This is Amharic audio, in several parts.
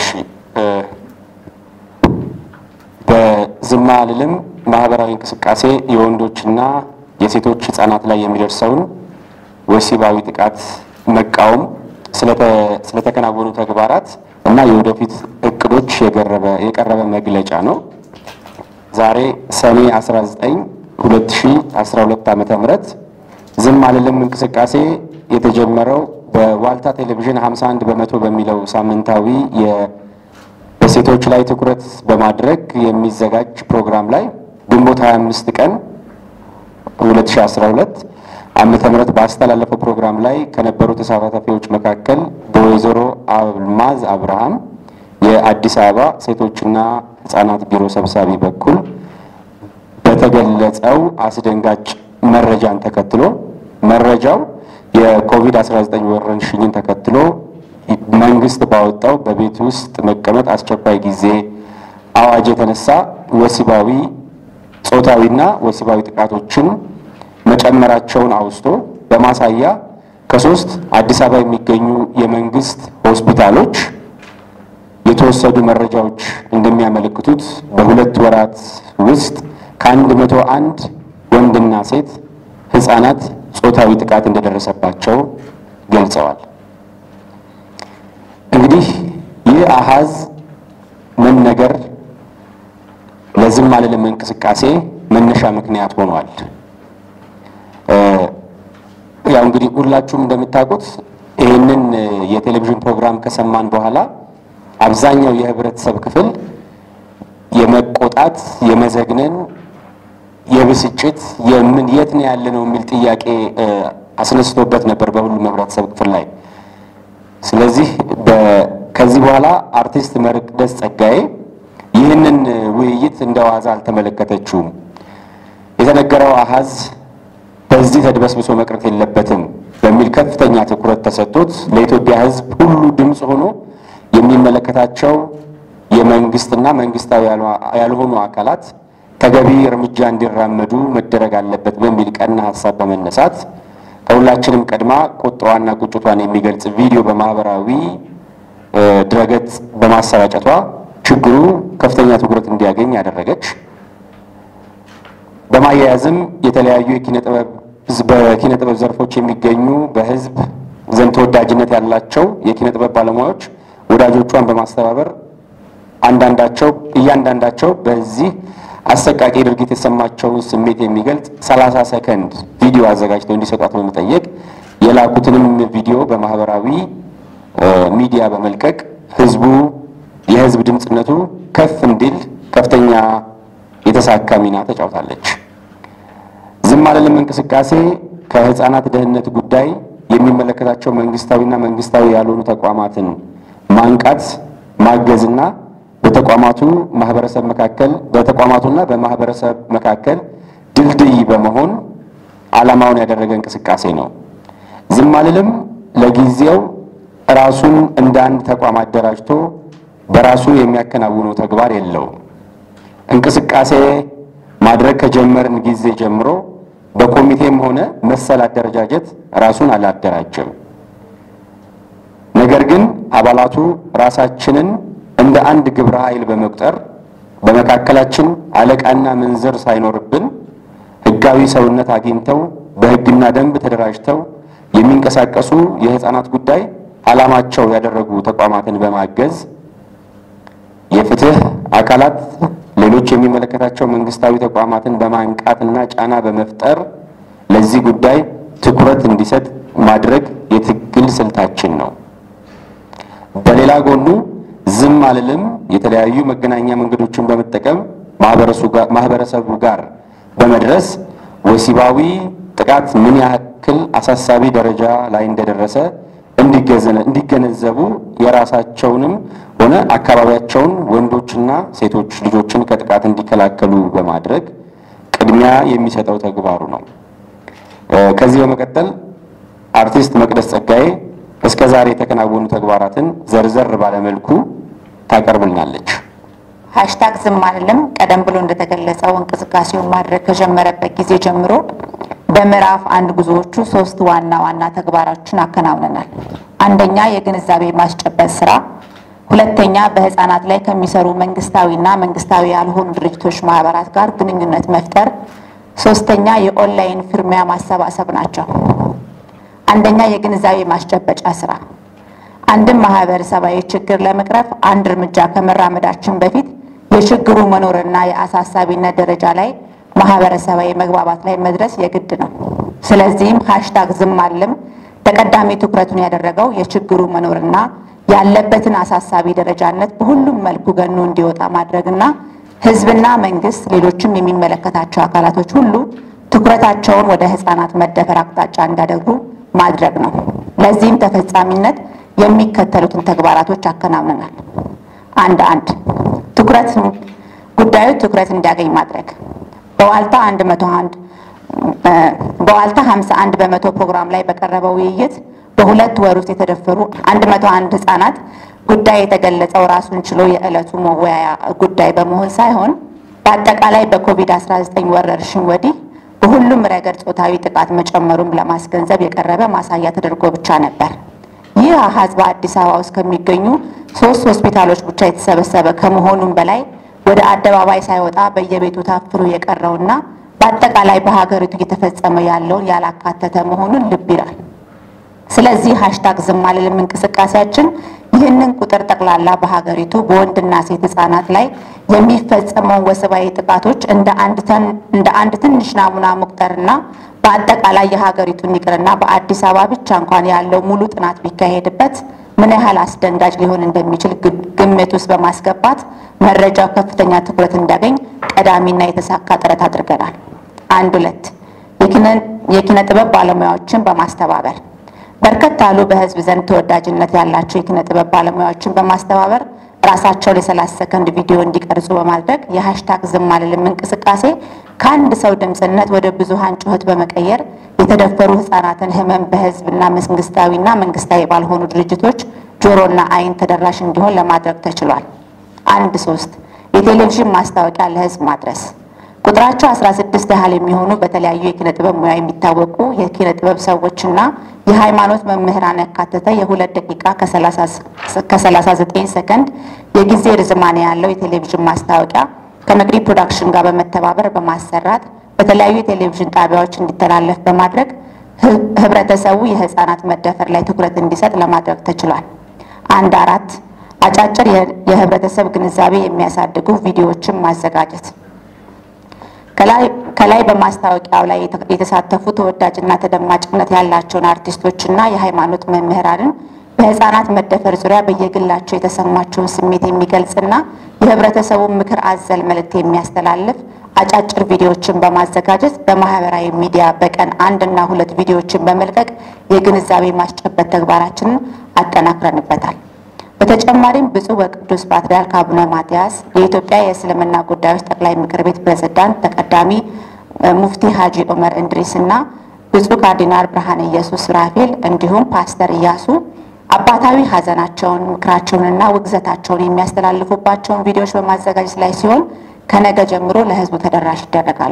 በዝም አልልም ማህበራዊ እንቅስቃሴ የወንዶችና የሴቶች ህጻናት ላይ የሚደርሰውን ወሲባዊ ጥቃት መቃወም ስለተከናወኑ ተግባራት እና የወደፊት እቅዶች የቀረበ መግለጫ ነው። ዛሬ ሰኔ 19 2012 ዓመተ ምህረት ዝም አልልም እንቅስቃሴ የተጀመረው በዋልታ ቴሌቪዥን 51 በመቶ በሚለው ሳምንታዊ በሴቶች ላይ ትኩረት በማድረግ የሚዘጋጅ ፕሮግራም ላይ ግንቦት 25 ቀን 2012 ዓመተ ምህረት ባስተላለፈው ፕሮግራም ላይ ከነበሩ ተሳታፊዎች መካከል በወይዘሮ አልማዝ አብርሃም የአዲስ አበባ ሴቶችና ህጻናት ቢሮ ሰብሳቢ በኩል በተገለጸው አስደንጋጭ መረጃን ተከትሎ መረጃው የኮቪድ-19 ወረርሽኝን ተከትሎ መንግስት ባወጣው በቤት ውስጥ መቀመጥ አስቸኳይ ጊዜ አዋጅ የተነሳ ወሲባዊ ጾታዊና ወሲባዊ ጥቃቶችን መጨመራቸውን አውስቶ በማሳያ ከሶስት አዲስ አበባ የሚገኙ የመንግስት ሆስፒታሎች የተወሰዱ መረጃዎች እንደሚያመለክቱት በሁለት ወራት ውስጥ ከአንድ መቶ አንድ ወንድና ሴት ህጻናት ጾታዊ ጥቃት እንደደረሰባቸው ገልጸዋል። እንግዲህ ይህ አሃዝ መነገር ለዝም አልልም እንቅስቃሴ መነሻ ምክንያት ሆኗል። ያው እንግዲህ ሁላችሁም እንደምታውቁት ይህንን የቴሌቪዥን ፕሮግራም ከሰማን በኋላ አብዛኛው የህብረተሰብ ክፍል የመቆጣት፣ የመዘግነን፣ የብስጭት የምን የት ነው ያለ ነው የሚል ጥያቄ አስነስቶበት ነበር በሁሉም ህብረተሰብ ክፍል ላይ። ስለዚህ ከዚህ በኋላ አርቲስት መቅደስ ጸጋዬ ይህንን ውይይት እንደ ዋዛ አልተመለከተችውም። የተነገረው አሃዝ በዚህ ተድበስብሶ መቅረት የለበትም በሚል ከፍተኛ ትኩረት ተሰጥቶት ለኢትዮጵያ ህዝብ ሁሉ ድምፅ ሆኖ የሚመለከታቸው የመንግስትና መንግስታዊ ያልሆኑ አካላት ተገቢ እርምጃ እንዲራመዱ መደረግ አለበት በሚል ቀና ሀሳብ በመነሳት ከሁላችንም ቀድማ ቁጣዋና ቁጭቷን የሚገልጽ ቪዲዮ በማህበራዊ ድረገጽ በማሰራጨቷ ችግሩ ከፍተኛ ትኩረት እንዲያገኝ ያደረገች በማያያዝም የተለያዩ በኪነ ጥበብ ዘርፎች የሚገኙ በህዝብ ዘንድ ተወዳጅነት ያላቸው የኪነ ጥበብ ባለሙያዎች ወዳጆቿን በማስተባበር አንዳንዳቸው እያንዳንዳቸው በዚህ አሰቃቂ ድርጊት የተሰማቸውን ስሜት የሚገልጽ ሰላሳ ሰከንድ ቪዲዮ አዘጋጅተው እንዲሰጧት በመጠየቅ የላኩትንም ቪዲዮ በማህበራዊ ሚዲያ በመልቀቅ ህዝቡ የህዝብ ድምፅነቱ ከፍ እንዲል ከፍተኛ የተሳካ ሚና ተጫውታለች። ዝም አልልም እንቅስቃሴ ከህፃናት ደህንነት ጉዳይ የሚመለከታቸው መንግስታዊና መንግስታዊ ያልሆኑ ተቋማትን ማንቃት ማገዝና በተቋማቱ ማህበረሰብ መካከል በተቋማቱና በማህበረሰብ መካከል ድልድይ በመሆን ዓላማውን ያደረገ እንቅስቃሴ ነው። ዝም አልልም ለጊዜው ራሱን እንደ አንድ ተቋም አደራጅቶ በራሱ የሚያከናውነው ተግባር የለውም። እንቅስቃሴ ማድረግ ከጀመርን ጊዜ ጀምሮ በኮሚቴም ሆነ መሰል አደረጃጀት ራሱን አላደራጀም። ነገር ግን አባላቱ ራሳችንን እንደ አንድ ግብረ ኃይል በመቁጠር በመካከላችን አለቃና ምንዝር ሳይኖርብን ህጋዊ ሰውነት አግኝተው በህግና ደንብ ተደራጅተው የሚንቀሳቀሱ የህፃናት ጉዳይ ዓላማቸው ያደረጉ ተቋማትን በማገዝ የፍትህ አካላት ሌሎች የሚመለከታቸው መንግስታዊ ተቋማትን በማንቃትና ጫና በመፍጠር ለዚህ ጉዳይ ትኩረት እንዲሰጥ ማድረግ የትግል ስልታችን ነው። በሌላ ጎኑ ዝም አልልም የተለያዩ መገናኛ መንገዶችን በመጠቀም ማህበረሰቡ ጋር በመድረስ ወሲባዊ ጥቃት ምን ያክል አሳሳቢ ደረጃ ላይ እንደደረሰ እንዲገነዘቡ የራሳቸውንም ሆነ አካባቢያቸውን ወንዶችና ሴቶች ልጆችን ከጥቃት እንዲከላከሉ በማድረግ ቅድሚያ የሚሰጠው ተግባሩ ነው። ከዚህ በመቀጠል አርቲስት መቅደስ ጸጋዬ እስከ ዛሬ የተከናወኑ ተግባራትን ዘርዘር ባለመልኩ ታቀርብልናለች። ሃሽታግ ዝም አልልም ቀደም ብሎ እንደተገለጸው እንቅስቃሴውን ማድረግ ከጀመረበት ጊዜ ጀምሮ በምዕራፍ አንድ ጉዞዎቹ ሶስት ዋና ዋና ተግባራችን አከናውነናል። አንደኛ የግንዛቤ ማስጨበጥ ስራ፣ ሁለተኛ በህፃናት ላይ ከሚሰሩ መንግስታዊና መንግስታዊ ያልሆኑ ድርጅቶች ማህበራት ጋር ግንኙነት መፍጠር። ሶስተኛ የኦንላይን ፍርሚያ ማሰባሰብ ናቸው። አንደኛ የግንዛቤ ማስጨበጫ ስራ አንድም ማህበረሰባዊ ችግር ለመቅረፍ አንድ እርምጃ ከመራመዳችን በፊት የችግሩ መኖርና የአሳሳቢነት ደረጃ ላይ ማህበረሰባዊ መግባባት ላይ መድረስ የግድ ነው። ስለዚህም ሃሽታግ ዝም አልልም ተቀዳሚ ትኩረቱን ያደረገው የችግሩ መኖርና ያለበትን አሳሳቢ ደረጃነት በሁሉም መልኩ ገኖ እንዲወጣ ማድረግና ህዝብና መንግስት፣ ሌሎችም የሚመለከታቸው አካላቶች ሁሉ ትኩረታቸውን ወደ ህፃናት መደፈር አቅጣጫ እንዲያደርጉ ማድረግ ነው። ለዚህም ተፈጻሚነት የሚከተሉትን ተግባራቶች አከናውነናል። አንድ አንድ ትኩረት ጉዳዩ ትኩረት እንዲያገኝ ማድረግ በዋልታ 101 በዋልታ 51 በመቶ ፕሮግራም ላይ በቀረበው ውይይት በሁለት ወር ውስጥ የተደፈሩ 101 ህጻናት ጉዳይ የተገለጸው ራሱን ችሎ የዕለቱ መወያያ ጉዳይ በመሆን ሳይሆን በአጠቃላይ በኮቪድ-19 ወረርሽኝ ወዲህ በሁሉም ረገድ ጾታዊ ጥቃት መጨመሩን ለማስገንዘብ የቀረበ ማሳያ ተደርጎ ብቻ ነበር። ይህ አሃዝ በአዲስ አበባ ውስጥ ከሚገኙ ሶስት ሆስፒታሎች ብቻ የተሰበሰበ ከመሆኑም በላይ ወደ አደባባይ ሳይወጣ በየቤቱ ታፍኖ የቀረውና በአጠቃላይ በሀገሪቱ እየተፈጸመ ያለውን ያላካተተ መሆኑን ልብ ይላል። ስለዚህ ሃሽታግ ዝም አልልም እንቅስቃሴያችን ይህንን ቁጥር ጠቅላላ በሀገሪቱ በወንድና ሴት ህጻናት ላይ የሚፈጸመውን ወሲባዊ ጥቃቶች እንደ አንድ ትንሽ ናሙና መቁጠርና በአጠቃላይ የሀገሪቱን ይቅርና በአዲስ አበባ ብቻ እንኳን ያለው ሙሉ ጥናት ቢካሄድበት ምን ያህል አስደንጋጭ ሊሆን እንደሚችል ግምት ውስጥ በማስገባት መረጃው ከፍተኛ ትኩረት እንዲያገኝ ቀዳሚና የተሳካ ጥረት አድርገናል። አንድ ሁለት የኪነ ጥበብ ባለሙያዎችን በማስተባበር በርከት ያሉ በህዝብ ዘንድ ተወዳጅነት ያላቸው የኪነ ጥበብ ባለሙያዎችን በማስተባበር ራሳቸው ለሰላሳ ሰከንድ ቪዲዮ እንዲቀርጹ በማድረግ የሃሽታግ ዝም አልልም እንቅስቃሴ ከአንድ ሰው ድምፅነት ወደ ብዙሃን ጩኸት በመቀየር የተደፈሩ ህጻናትን ህመም በህዝብና መንግስታዊና መንግስታዊ ባልሆኑ ድርጅቶች ጆሮና አይን ተደራሽ እንዲሆን ለማድረግ ተችሏል። አንድ ሶስት የቴሌቪዥን ማስታወቂያ ለህዝብ ማድረስ ቁጥራቸው 16 ያህል የሚሆኑ በተለያዩ የኪነ ጥበብ ሙያ የሚታወቁ የኪነ ጥበብ ሰዎችና የሃይማኖት መምህራን ያካተተ የሁለት ደቂቃ ከ39 ሰከንድ የጊዜ ርዝማኔ ያለው የቴሌቪዥን ማስታወቂያ ከመቅዲ ፕሮዳክሽን ጋር በመተባበር በማሰራት በተለያዩ የቴሌቪዥን ጣቢያዎች እንዲተላለፍ በማድረግ ህብረተሰቡ የህፃናት መደፈር ላይ ትኩረት እንዲሰጥ ለማድረግ ተችሏል። አንድ አራት አጫጭር የህብረተሰብ ግንዛቤ የሚያሳድጉ ቪዲዮዎችን ማዘጋጀት ከላይ በማስታወቂያው ላይ የተሳተፉ ተወዳጅና ተደማጭነት ያላቸውን አርቲስቶችና የሃይማኖት መምህራንን በህፃናት መደፈር ዙሪያ በየግላቸው የተሰማቸውን ስሜት የሚገልጽና የህብረተሰቡን ምክር አዘል መልእክት የሚያስተላልፍ አጫጭር ቪዲዮዎችን በማዘጋጀት በማህበራዊ ሚዲያ በቀን አንድ እና ሁለት ቪዲዮዎችን በመልቀቅ የግንዛቤ ማስጨበጥ ተግባራችንን አጠናክረንበታል። በተጨማሪም ብፁዕ ወቅዱስ ፓትርያርክ አቡነ ማትያስ የኢትዮጵያ የእስልምና ጉዳዮች ጠቅላይ ምክር ቤት ፕሬዝዳንት ተቀዳሚ ሙፍቲ ሀጂ ዑመር እንድሪስ እና ብፁዕ ካርዲናል ብርሃነ ኢየሱስ ራፌል እንዲሁም ፓስተር እያሱ አባታዊ ሀዘናቸውን ምክራቸውንና ውግዘታቸውን የሚያስተላልፉባቸውን ቪዲዮዎች በማዘጋጀት ላይ ሲሆን ከነገ ጀምሮ ለህዝቡ ተደራሽ ይደረጋሉ።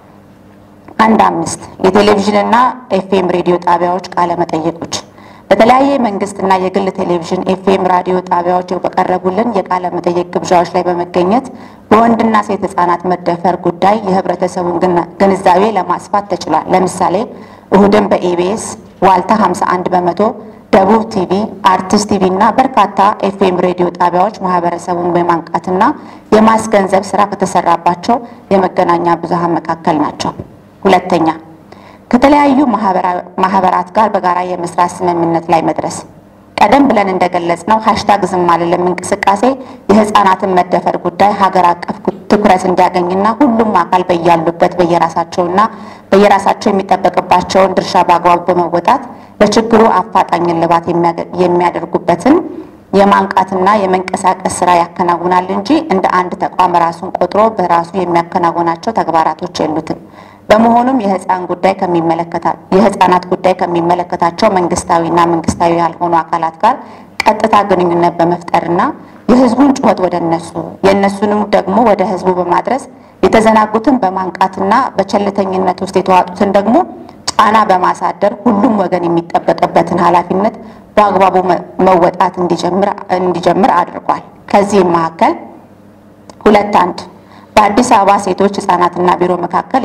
አንድ አምስት የቴሌቪዥንና ኤፍኤም ሬዲዮ ጣቢያዎች ቃለ መጠየቆች በተለያየ መንግስትና የግል ቴሌቪዥን ኤፍኤም ራዲዮ ጣቢያዎች በቀረቡልን የቃለ መጠየቅ ግብዣዎች ላይ በመገኘት በወንድና ሴት ህጻናት መደፈር ጉዳይ የህብረተሰቡን ግንዛቤ ለማስፋት ተችሏል። ለምሳሌ እሁድን በኢቢኤስ ዋልታ 51 በመቶ ደቡብ ቲቪ፣ አርቲስት ቲቪ እና በርካታ ኤፍኤም ሬዲዮ ጣቢያዎች ማህበረሰቡን በማንቃትና የማስገንዘብ ስራ ከተሰራባቸው የመገናኛ ብዙሃን መካከል ናቸው። ሁለተኛ ከተለያዩ ማህበራት ጋር በጋራ የመስራት ስምምነት ላይ መድረስ። ቀደም ብለን እንደገለጽነው ሃሽታግ ዝም አልልም እንቅስቃሴ የህፃናትን መደፈር ጉዳይ ሀገር አቀፍ ትኩረት እንዲያገኝና ሁሉም አካል በያሉበት በየራሳቸውና በየራሳቸው የሚጠበቅባቸውን ድርሻ በአግባቡ በመወጣት ለችግሩ አፋጣኝ እልባት የሚያደርጉበትን የማንቃትና የመንቀሳቀስ ስራ ያከናውናል እንጂ እንደ አንድ ተቋም ራሱን ቆጥሮ በራሱ የሚያከናውናቸው ተግባራቶች የሉትም። በመሆኑም የህፃን ጉዳይ የህፃናት ጉዳይ ከሚመለከታቸው መንግስታዊና መንግስታዊ ያልሆኑ አካላት ጋር ቀጥታ ግንኙነት በመፍጠርና የህዝቡን ጩኸት ወደ እነሱ የእነሱንም ደግሞ ወደ ህዝቡ በማድረስ የተዘናጉትን በማንቃትና በቸልተኝነት ውስጥ የተዋጡትን ደግሞ ጫና በማሳደር ሁሉም ወገን የሚጠበቅበትን ኃላፊነት በአግባቡ መወጣት እንዲጀምር አድርጓል። ከዚህም መካከል ሁለት አንድ በአዲስ አበባ ሴቶች ህጻናትና ቢሮ መካከል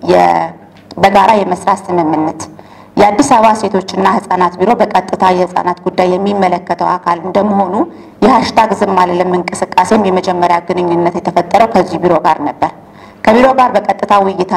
በጋራ የመስራት ስምምነት የአዲስ አበባ ሴቶችና ህጻናት ቢሮ በቀጥታ የህጻናት ጉዳይ የሚመለከተው አካል እንደመሆኑ የሀሽታግ ዝም አልልም እንቅስቃሴም የመጀመሪያ ግንኙነት የተፈጠረው ከዚህ ቢሮ ጋር ነበር። ከቢሮ ጋር በቀጥታ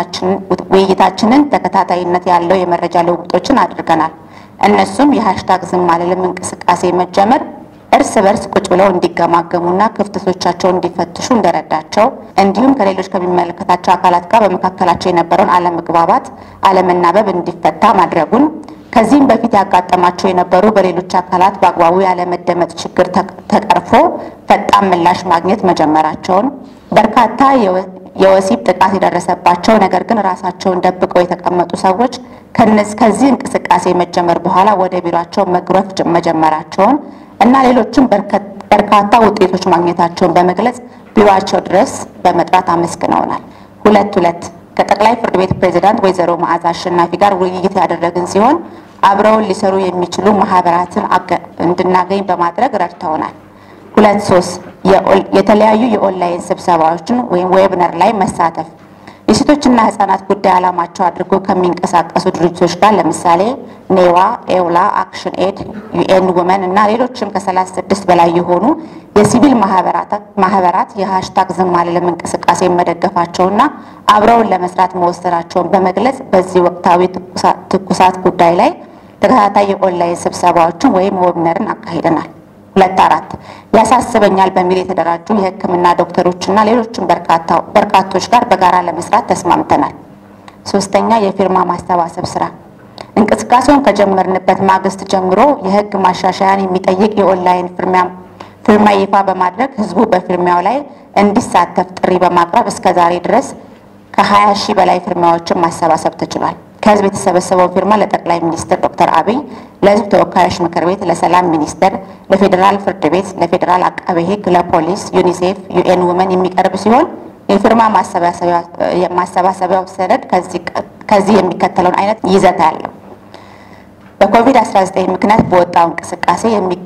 ውይይታችንን ተከታታይነት ያለው የመረጃ ልውውጦችን አድርገናል። እነሱም የሀሽታግ ዝም አልልም እንቅስቃሴ መጀመር እርስ በርስ ቁጭ ብለው እንዲገማገሙና ክፍተቶቻቸውን እንዲፈትሹ እንደረዳቸው እንዲሁም ከሌሎች ከሚመለከታቸው አካላት ጋር በመካከላቸው የነበረውን አለመግባባት፣ አለመናበብ እንዲፈታ ማድረጉን ከዚህም በፊት ያጋጠማቸው የነበሩ በሌሎች አካላት በአግባቡ ያለመደመጥ ችግር ተቀርፎ ፈጣን ምላሽ ማግኘት መጀመራቸውን በርካታ የወሲብ ጥቃት የደረሰባቸው ነገር ግን ራሳቸውን ደብቀው የተቀመጡ ሰዎች ከዚህ እንቅስቃሴ መጀመር በኋላ ወደ ቢሯቸው መግረፍ መጀመራቸውን እና ሌሎችም በርካታ ውጤቶች ማግኘታቸውን በመግለጽ ቢሮአቸው ድረስ በመጥራት አመስግነውናል። ሁለት ሁለት ከጠቅላይ ፍርድ ቤት ፕሬዝዳንት ወይዘሮ መዓዛ አሸናፊ ጋር ውይይት ያደረግን ሲሆን አብረውን ሊሰሩ የሚችሉ ማህበራትን እንድናገኝ በማድረግ ረድተውናል። ሁለት ሶስት የተለያዩ የኦንላይን ስብሰባዎችን ወይም ዌብነር ላይ መሳተፍ የሴቶችና ህጻናት ጉዳይ ዓላማቸው አድርጎ ከሚንቀሳቀሱ ድርጅቶች ጋር ለምሳሌ ኔዋ፣ ኤውላ፣ አክሽን ኤድ፣ ዩኤን ውመን እና ሌሎችም ከሰላሳ ስድስት በላይ የሆኑ የሲቪል ማህበራት የሀሽታግ ዝም አልልም እንቅስቃሴ መደገፋቸውና አብረውን ለመስራት መወሰናቸውን በመግለጽ በዚህ ወቅታዊ ትኩሳት ጉዳይ ላይ ተከታታይ የኦንላይን ስብሰባዎችን ወይም ዌብነርን አካሂደናል። ሁለት አራት ያሳስበኛል በሚል የተደራጁ የሕክምና ዶክተሮችና ሌሎችም በርካቶች ጋር በጋራ ለመስራት ተስማምተናል። ሶስተኛ የፊርማ ማሰባሰብ ስራ እንቅስቃሴውን ከጀመርንበት ማግስት ጀምሮ የህግ ማሻሻያን የሚጠይቅ የኦንላይን ፊርማ ይፋ በማድረግ ህዝቡ በፊርማው ላይ እንዲሳተፍ ጥሪ በማቅረብ እስከ ዛሬ ድረስ ከ20 ሺህ በላይ ፊርማዎችን ማሰባሰብ ተችሏል። ከህዝብ የተሰበሰበው ፊርማ ለጠቅላይ ሚኒስትር ዶክተር አብይ፣ ለህዝብ ተወካዮች ምክር ቤት፣ ለሰላም ሚኒስቴር፣ ለፌዴራል ፍርድ ቤት፣ ለፌዴራል አቃቤ ህግ፣ ለፖሊስ፣ ዩኒሴፍ፣ ዩኤን ውመን የሚቀርብ ሲሆን የፊርማ ማሰባሰቢያው ሰነድ ከዚህ የሚከተለውን አይነት ይዘት አለው። በኮቪድ-19 ምክንያት በወጣው እንቅስቃሴ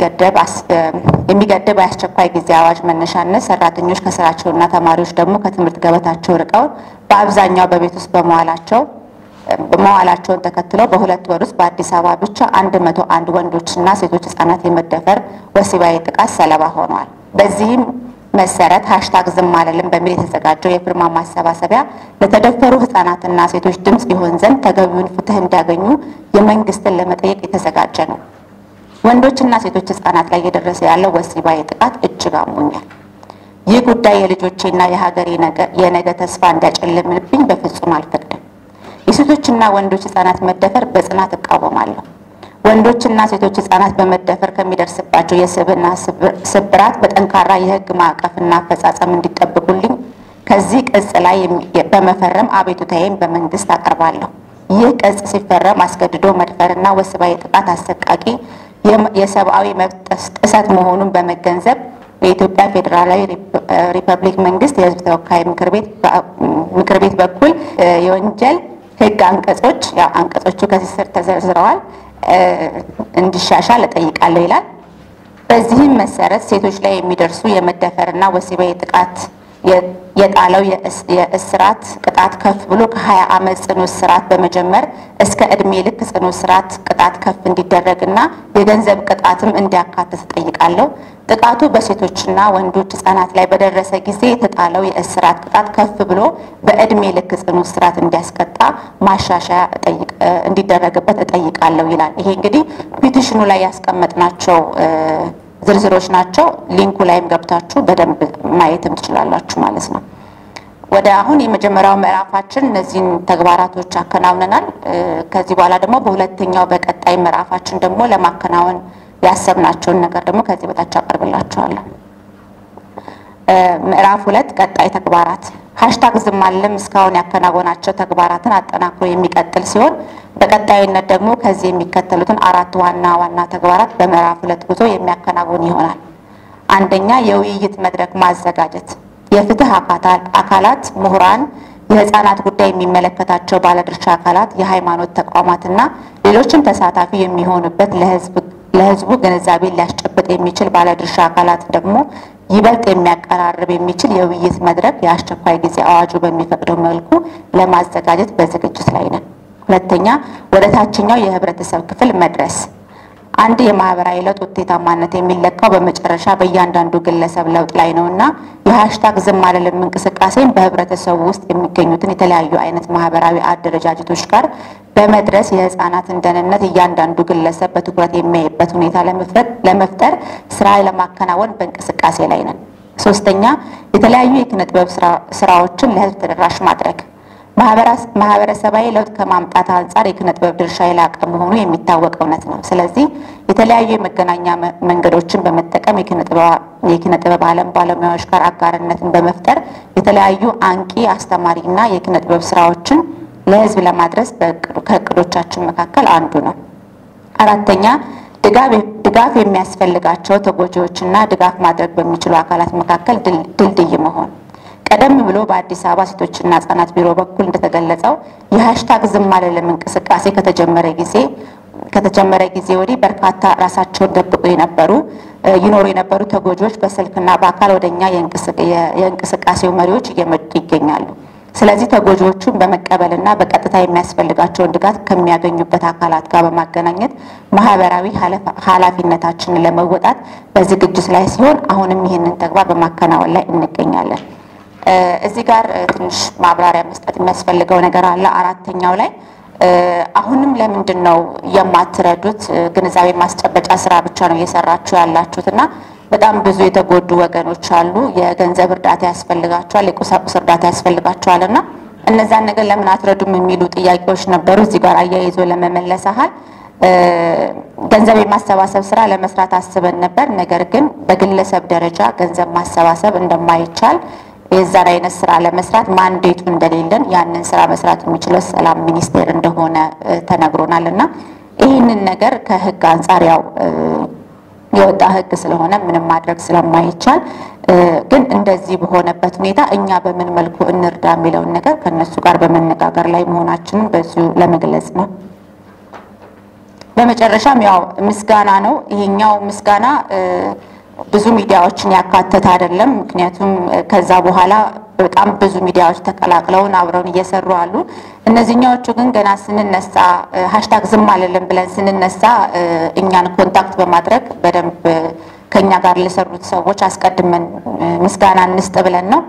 የሚገድብ የአስቸኳይ ጊዜ አዋጅ መነሻነት ሰራተኞች ከስራቸውና ተማሪዎች ደግሞ ከትምህርት ገበታቸው ርቀው በአብዛኛው በቤት ውስጥ በመዋላቸው መዋላቸውን ተከትለው በሁለት ወር ውስጥ በአዲስ አበባ ብቻ አንድ መቶ አንድ ወንዶችና ሴቶች ህጻናት የመደፈር ወሲባዊ ጥቃት ሰለባ ሆነዋል። በዚህም መሰረት ሀሽታግ ዝም አልልም በሚል የተዘጋጀው የፊርማ ማሰባሰቢያ ለተደፈሩ ህጻናትና ሴቶች ድምፅ ይሆን ዘንድ ተገቢውን ፍትህ እንዲያገኙ የመንግስትን ለመጠየቅ የተዘጋጀ ነው። ወንዶችና ሴቶች ህጻናት ላይ እየደረሰ ያለው ወሲባዊ ጥቃት እጅግ አሞኛል። ይህ ጉዳይ የልጆቼና የሀገሬ የነገ ተስፋ እንዲያጨልምብኝ በፍጹም አልፈቅድም። የሴቶችና ወንዶች ህጻናት መደፈር በጽናት እቃወማለሁ። ወንዶችና ሴቶች ህጻናት በመደፈር ከሚደርስባቸው የስብዕና ስብራት በጠንካራ የህግ ማዕቀፍና አፈጻጸም እንዲጠብቁልኝ ከዚህ ቅጽ ላይ በመፈረም አቤቱታዬን በመንግስት አቀርባለሁ። ይህ ቅጽ ሲፈረም አስገድዶ መድፈርና ወሲባዊ ጥቃት አሰቃቂ የሰብአዊ መብት ጥሰት መሆኑን በመገንዘብ የኢትዮጵያ ፌዴራላዊ ሪፐብሊክ መንግስት የህዝብ ተወካይ ምክር ቤት በኩል የወንጀል ህግ አንቀጾች ያው አንቀጾቹ ከዚህ ስር ተዘርዝረዋል እንዲሻሻል እጠይቃለሁ ይላል። በዚህም መሰረት ሴቶች ላይ የሚደርሱ የመደፈርና ወሲባዊ ጥቃት የጣለው የእስራት ቅጣት ከፍ ብሎ ከ20 ዓመት ጽኑ እስራት በመጀመር እስከ እድሜ ልክ ጽኑ እስራት ቅጣት ከፍ እንዲደረግና የገንዘብ ቅጣትም እንዲያካትት እጠይቃለሁ። ጥቃቱ በሴቶችና ወንዶች ህጻናት ላይ በደረሰ ጊዜ የተጣለው የእስራት ቅጣት ከፍ ብሎ በእድሜ ልክ ጽኑ እስራት እንዲያስቀጣ ማሻሻያ እንዲደረግበት እጠይቃለሁ ይላል። ይሄ እንግዲህ ፒቲሽኑ ላይ ያስቀመጥናቸው ዝርዝሮች ናቸው። ሊንኩ ላይም ገብታችሁ በደንብ ማየትም ትችላላችሁ ማለት ነው። ወደ አሁን የመጀመሪያው ምዕራፋችን እነዚህን ተግባራቶች አከናውነናል። ከዚህ በኋላ ደግሞ በሁለተኛው በቀጣይ ምዕራፋችን ደግሞ ለማከናወን ያሰብናቸውን ነገር ደግሞ ከዚህ በታች አቀርብላችኋለሁ። ምዕራፍ ሁለት ቀጣይ ተግባራት ሀሽታግ ዝም አልልም እስካሁን ያከናወናቸው ተግባራትን አጠናክሮ የሚቀጥል ሲሆን በቀጣይነት ደግሞ ከዚህ የሚከተሉትን አራት ዋና ዋና ተግባራት በምዕራፍ ሁለት ጉዞ የሚያከናውን ይሆናል። አንደኛ የውይይት መድረክ ማዘጋጀት፣ የፍትህ አካላት፣ ምሁራን፣ የህፃናት ጉዳይ የሚመለከታቸው ባለድርሻ አካላት፣ የሃይማኖት ተቋማትና ሌሎችም ተሳታፊ የሚሆኑበት ለህዝብ ለህዝቡ ግንዛቤን ሊያስጨብጥ የሚችል ባለድርሻ አካላት ደግሞ ይበልጥ የሚያቀራርብ የሚችል የውይይት መድረክ የአስቸኳይ ጊዜ አዋጁ በሚፈቅደው መልኩ ለማዘጋጀት በዝግጅት ላይ ነን። ሁለተኛ ወደ ታችኛው የህብረተሰብ ክፍል መድረስ አንድ የማህበራዊ ለውጥ ውጤታማነት የሚለካው በመጨረሻ በእያንዳንዱ ግለሰብ ለውጥ ላይ ነው እና የሀሽታግ ዝም አልልም እንቅስቃሴን በህብረተሰቡ ውስጥ የሚገኙትን የተለያዩ አይነት ማህበራዊ አደረጃጀቶች ጋር በመድረስ የህፃናትን ደህንነት እያንዳንዱ ግለሰብ በትኩረት የሚያይበት ሁኔታ ለመፍጠር ስራ ለማከናወን በእንቅስቃሴ ላይ ነን። ሶስተኛ የተለያዩ የኪነ ጥበብ ስራዎችን ለህዝብ ተደራሽ ማድረግ ማህበረሰባዊ ለውጥ ከማምጣት አንጻር የኪነ ጥበብ ድርሻ የላቀ መሆኑ የሚታወቅ እውነት ነው። ስለዚህ የተለያዩ የመገናኛ መንገዶችን በመጠቀም የኪነ ጥበብ ዓለም ባለሙያዎች ጋር አጋርነትን በመፍጠር የተለያዩ አንቂ አስተማሪና የኪነ ጥበብ ስራዎችን ለህዝብ ለማድረስ ከእቅዶቻችን መካከል አንዱ ነው። አራተኛ ድጋፍ የሚያስፈልጋቸው ተጎጂዎችና ድጋፍ ማድረግ በሚችሉ አካላት መካከል ድልድይ መሆን ቀደም ብሎ በአዲስ አበባ ሴቶችና ህጻናት ቢሮ በኩል እንደተገለጸው የሀሽታግ ዝም አልልም እንቅስቃሴ ከተጀመረ ጊዜ ከተጀመረ ጊዜ ወዲህ በርካታ ራሳቸውን ደብቆ የነበሩ ይኖሩ የነበሩ ተጎጂዎች በስልክና በአካል ወደኛ የእንቅስቃሴው መሪዎች እየመጡ ይገኛሉ። ስለዚህ ተጎጂዎቹን በመቀበልና በቀጥታ የሚያስፈልጋቸውን ድጋፍ ከሚያገኙበት አካላት ጋር በማገናኘት ማህበራዊ ኃላፊነታችንን ለመወጣት በዝግጅት ላይ ሲሆን አሁንም ይህንን ተግባር በማከናወን ላይ እንገኛለን። እዚህ ጋር ትንሽ ማብራሪያ መስጠት የሚያስፈልገው ነገር አለ። አራተኛው ላይ አሁንም ለምንድን ነው የማትረዱት? ግንዛቤ ማስጨበጫ ስራ ብቻ ነው እየሰራችሁ ያላችሁት እና በጣም ብዙ የተጎዱ ወገኖች አሉ። የገንዘብ እርዳታ ያስፈልጋቸዋል፣ የቁሳቁስ እርዳታ ያስፈልጋቸዋል እና እነዛን ነገር ለምን አትረዱም የሚሉ ጥያቄዎች ነበሩ። እዚህ ጋር አያይዞ ለመመለስ ያህል ገንዘብ የማሰባሰብ ስራ ለመስራት አስበን ነበር። ነገር ግን በግለሰብ ደረጃ ገንዘብ ማሰባሰብ እንደማይቻል የዛን አይነት ስራ ለመስራት ማንዴቱ እንደሌለን ያንን ስራ መስራት የሚችለው ሰላም ሚኒስቴር እንደሆነ ተነግሮናል እና ይህንን ነገር ከህግ አንጻር ያው የወጣ ህግ ስለሆነ ምንም ማድረግ ስለማይቻል ግን እንደዚህ በሆነበት ሁኔታ እኛ በምን መልኩ እንርዳ የሚለውን ነገር ከነሱ ጋር በመነጋገር ላይ መሆናችንን በዚሁ ለመግለጽ ነው። በመጨረሻም ያው ምስጋና ነው። ይሄኛው ምስጋና ብዙ ሚዲያዎችን ያካተተ አይደለም። ምክንያቱም ከዛ በኋላ በጣም ብዙ ሚዲያዎች ተቀላቅለውን አብረውን እየሰሩ አሉ። እነዚህኛዎቹ ግን ገና ስንነሳ ሀሽታግ ዝም አልልም ብለን ስንነሳ እኛን ኮንታክት በማድረግ በደንብ ከኛ ጋር ለሰሩት ሰዎች አስቀድመን ምስጋና እንስጥ ብለን ነው።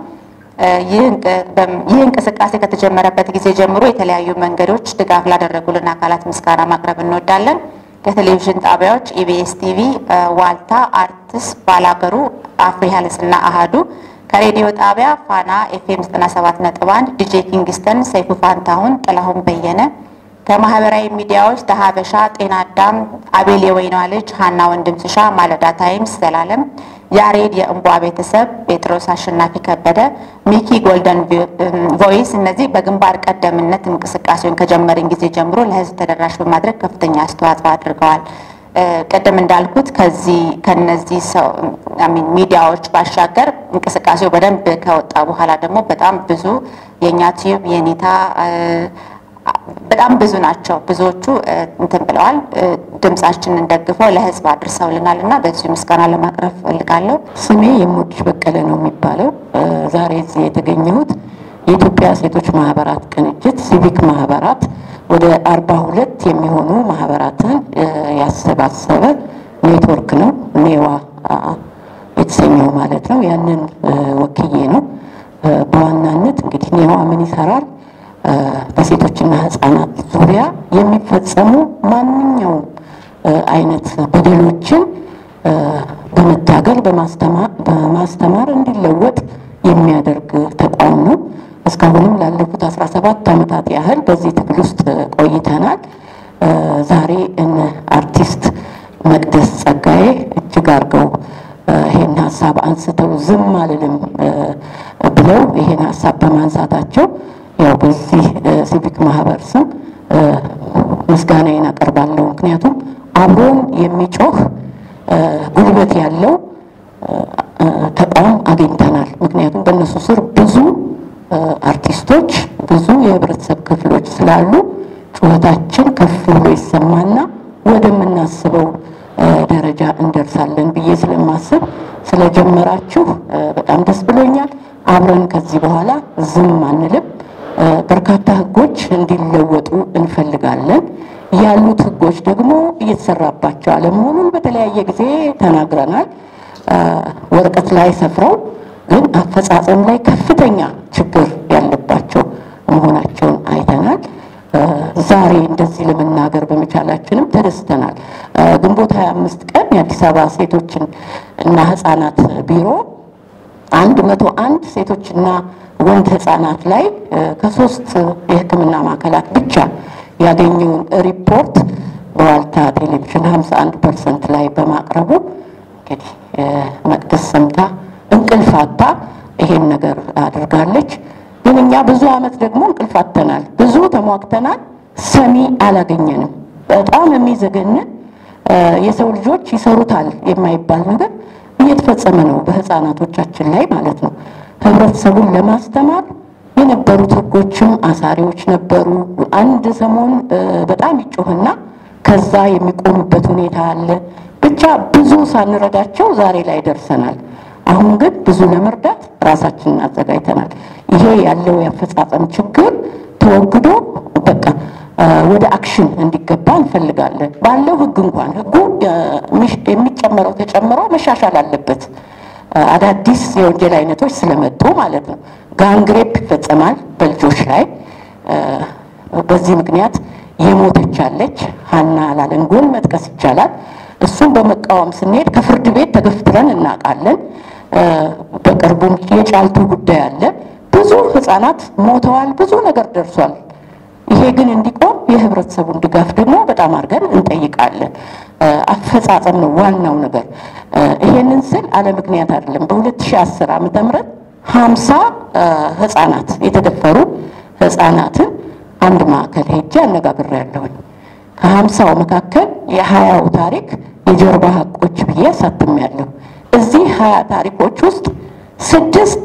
ይህ እንቅስቃሴ ከተጀመረበት ጊዜ ጀምሮ የተለያዩ መንገዶች ድጋፍ ላደረጉልን አካላት ምስጋና ማቅረብ እንወዳለን። ከቴሌቪዥን ጣቢያዎች ኢቢኤስ ቲቪ፣ ዋልታ፣ አርትስ፣ ባላገሩ፣ አፍሪ ሄልዝና አሃዱ ከሬዲዮ ጣቢያ ፋና ኤፍኤም 97.1 ዲጄ ኪንግስተን፣ ሰይፉ ፋንታሁን፣ ጥላሁን በየነ ከማህበራዊ ሚዲያዎች ተሀበሻ፣ ጤና አዳም፣ አቤል የወይኗ ልጅ፣ ሀና ወንድምስሻ፣ ማለዳ ታይምስ፣ ዘላለም ያሬድ፣ የእንቧ ቤተሰብ፣ ጴጥሮስ አሸናፊ ከበደ፣ ሚኪ ጎልደን ቮይስ እነዚህ በግንባር ቀደምነት እንቅስቃሴውን ከጀመርን ጊዜ ጀምሮ ለህዝብ ተደራሽ በማድረግ ከፍተኛ አስተዋጽኦ አድርገዋል። ቅድም እንዳልኩት ከዚህ ከነዚህ ሰው ሚዲያዎች ባሻገር እንቅስቃሴው በደንብ ከወጣ በኋላ ደግሞ በጣም ብዙ የእኛ ቲዩብ የኔታ በጣም ብዙ ናቸው። ብዙዎቹ እንትን ብለዋል፣ ድምጻችንን ደግፈው ለህዝብ አድርሰውልናል እና በዚሁ ምስጋና ለማቅረብ ፈልጋለሁ። ስሜ የምወድሽ በቀለ ነው የሚባለው። ዛሬ እዚህ የተገኘሁት የኢትዮጵያ ሴቶች ማህበራት ቅንጅት ሲቪክ ማህበራት ወደ አርባ ሁለት የሚሆኑ ማህበራትን ያሰባሰበ ኔትወርክ ነው። ኔዋ የተሰኘው ማለት ነው። ያንን ወክዬ ነው። በዋናነት እንግዲህ ኔዋ ምን ይሰራል? በሴቶችና ህጻናት ዙሪያ የሚፈጸሙ ማንኛውም አይነት በደሎችን በመታገል በማስተማር እንዲለወጥ የሚያደርግ ተቋም ነው። እስካሁንም ላለፉት 17 ዓመታት ያህል በዚህ ትግል ውስጥ ቆይተናል። ዛሬ እነ አርቲስት መቅደስ ጸጋዬ እጅግ አድርገው ይሄን ሀሳብ አንስተው ዝም አልልም ብለው ይሄን ሀሳብ በማንሳታቸው ያው በዚህ ሲቪክ ማህበር ስም ምስጋናዬን አቀርባለሁ። ምክንያቱም አብሮን የሚጮህ ጉልበት ያለው ተቋም አግኝተናል። ምክንያቱም በእነሱ ስር ብዙ አርቲስቶች፣ ብዙ የህብረተሰብ ክፍሎች ስላሉ ጩኸታችን ከፍ ብሎ ይሰማና ወደምናስበው ደረጃ እንደርሳለን ብዬ ስለማስብ ስለጀመራችሁ በጣም ደስ ብሎኛል። አብረን ከዚህ በኋላ ዝም አንልም። በርካታ ህጎች እንዲለወጡ እንፈልጋለን። ያሉት ህጎች ደግሞ እየተሰራባቸው አለመሆኑን በተለያየ ጊዜ ተናግረናል። ወረቀት ላይ ሰፍረው ግን አፈጻጸም ላይ ከፍተኛ ችግር ያለባቸው መሆናቸውን አይተናል። ዛሬ እንደዚህ ለመናገር በመቻላችንም ተደስተናል። ግንቦት 25 ቀን የአዲስ አበባ ሴቶችን እና ህጻናት ቢሮ አንድ መቶ አንድ ሴቶችና ወንድ ህጻናት ላይ ከሶስት የሕክምና ማዕከላት ብቻ ያገኘውን ሪፖርት በዋልታ ቴሌቪዥን 51 ፐርሰንት ላይ በማቅረቡ እንግዲህ መቅደስ ሰምታ እንቅልፍ አጥታ ይሄን ነገር አድርጋለች። ግን እኛ ብዙ አመት ደግሞ እንቅልፍ አጥተናል፣ ብዙ ተሟግተናል፣ ሰሚ አላገኘንም። በጣም የሚዘገንን የሰው ልጆች ይሰሩታል የማይባል ነገር እየተፈጸመ ነው በህፃናቶቻችን ላይ ማለት ነው። ህብረተሰቡን ለማስተማር የነበሩት ህጎችም አሳሪዎች ነበሩ። አንድ ሰሞን በጣም ይጮህና ከዛ የሚቆሙበት ሁኔታ አለ። ብቻ ብዙ ሳንረዳቸው ዛሬ ላይ ደርሰናል። አሁን ግን ብዙ ለመርዳት ራሳችንን አዘጋጅተናል። ይሄ ያለው የአፈጻጸም ችግር ተወግዶ በቃ ወደ አክሽን እንዲገባ እንፈልጋለን። ባለው ህግ እንኳን ህጉ የሚጨመረው ተጨምሮ መሻሻል አለበት። አዳዲስ የወንጀል አይነቶች ስለመጡ ማለት ነው። ጋንግሬፕ ይፈጸማል በልጆች ላይ። በዚህ ምክንያት የሞተች አለች፣ ሀና ላለንጎን መጥቀስ ይቻላል። እሱን በመቃወም ስንሄድ ከፍርድ ቤት ተገፍትረን እናውቃለን። በቅርቡም የጫልቱ ጉዳይ አለ። ብዙ ህፃናት ሞተዋል። ብዙ ነገር ደርሷል። ይሄ ግን እንዲቆም የህብረተሰቡን ድጋፍ ደግሞ በጣም አድርገን እንጠይቃለን። አፈጻጸም ነው ዋናው ነገር። ይሄንን ስል አለ ምክንያት አይደለም። በ2010 ዓመተ ምህረት ሀምሳ ህፃናት የተደፈሩ ህፃናትን አንድ ማዕከል ሄጄ አነጋግሬያለሁኝ። ከሀምሳው መካከል የሀያው ታሪክ የጀርባ ሀቆች ብዬ አሳትሜያለሁ። እዚህ ሀያ ታሪኮች ውስጥ ስድስት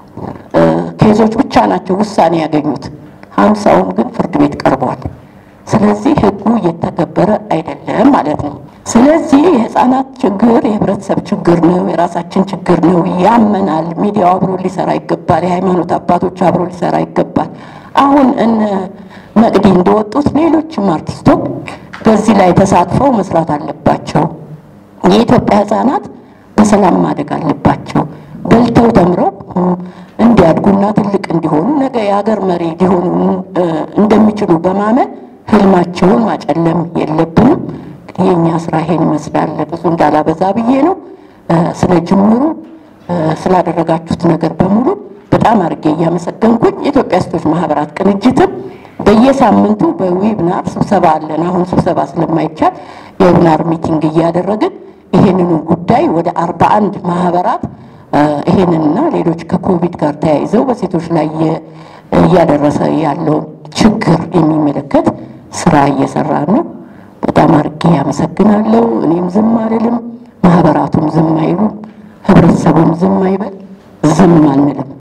ኬዞች ብቻ ናቸው ውሳኔ ያገኙት። ሀምሳውም ግን ፍርድ ቤት ቀርበዋል። ስለዚህ ህጉ እየተገበረ አይደለም ማለት ነው። ስለዚህ የህፃናት ችግር የህብረተሰብ ችግር ነው፣ የራሳችን ችግር ነው። ያመናል። ሚዲያው አብሮ ሊሰራ ይገባል። የሃይማኖት አባቶች አብሮ ሊሰራ ይገባል። አሁን እነ መቅዲ እንደወጡት ሌሎችም አርቲስቶች በዚህ ላይ ተሳትፈው መስራት አለባቸው። የኢትዮጵያ ህፃናት በሰላም ማደግ አለባቸው። በልተው ተምረው እንዲያድጉና ትልቅ እንዲሆኑ ነገ የሀገር መሪ ሊሆኑ እንደሚችሉ በማመን ህልማቸውን ማጨለም የለብንም። የእኛ ስራ ይሄን ይመስላል። ብዙ እንዳላበዛ ብዬ ነው። ስለ ጅምሩ ስላደረጋችሁት ነገር በሙሉ በጣም አድርጌ እያመሰገንኩኝ የኢትዮጵያ ሴቶች ማህበራት ቅንጅትም በየሳምንቱ በዌብናር ስብሰባ አለን። አሁን ስብሰባ ስለማይቻል የዌብናር ሚቲንግ እያደረግን ይሄንኑ ጉዳይ ወደ አርባ አንድ ማህበራት ይሄንንና ሌሎች ከኮቪድ ጋር ተያይዘው በሴቶች ላይ እያደረሰ ያለውን ችግር የሚመለከት ስራ እየሰራ ነው። በጣም አድርጌ ያመሰግናለሁ። እኔም ዝም አልልም፣ ማህበራቱም ዝም አይሉም፣ ህብረተሰቡም ዝም አይበል፣ ዝም አንልም።